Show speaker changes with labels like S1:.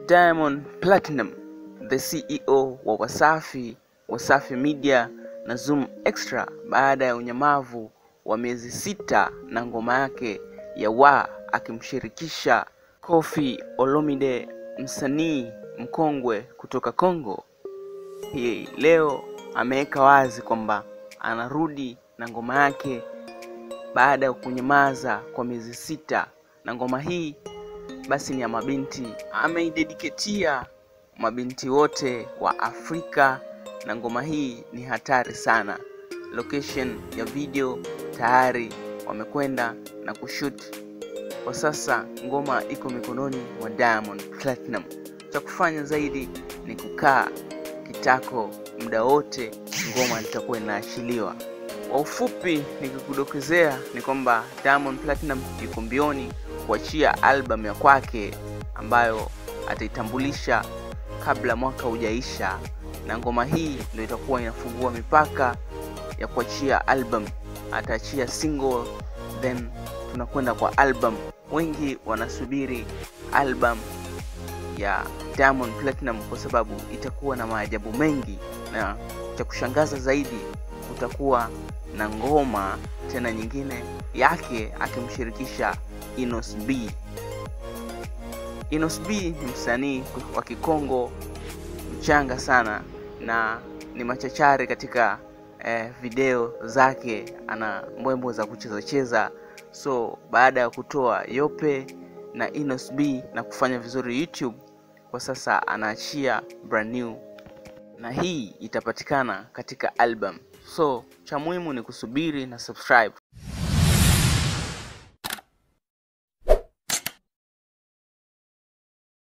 S1: Diamond Platinum, the CEO wa Wasafi, Wasafi Media na Zoom Extra baada ya unyamavu wa miezi sita na ngoma yake ya Wa akimshirikisha Koffi Olomide, msanii mkongwe kutoka Kongo. Hii leo ameweka wazi kwamba anarudi na ngoma yake baada ya kunyamaza kwa miezi sita, na ngoma hii basi ni ya mabinti. Ameidediketia mabinti wote wa Afrika, na ngoma hii ni hatari sana. Location ya video tayari wamekwenda na kushoot. Kwa sasa ngoma iko mikononi mwa Diamond Platinum. Cha kufanya zaidi ni kukaa kitako muda wote, ngoma litakuwa inaachiliwa. Kwa ufupi nikikudokezea ni kwamba Diamond Platinum yuko mbioni kuachia album ya kwake ambayo ataitambulisha kabla mwaka hujaisha, na ngoma hii ndio itakuwa inafungua mipaka ya kuachia album. Ataachia single then tunakwenda kwa album. Wengi wanasubiri album ya Diamond Platinum kwa sababu itakuwa na maajabu mengi, na cha kushangaza zaidi kutakuwa na ngoma tena nyingine yake akimshirikisha Inos B. Inos B ni msanii wa Kikongo mchanga sana na ni machachari katika eh, video zake, ana mbwembo za kucheza cheza. So baada ya kutoa Yope na Inos B na kufanya vizuri YouTube, kwa sasa anaachia brand new na hii itapatikana katika album. So cha muhimu ni kusubiri na subscribe.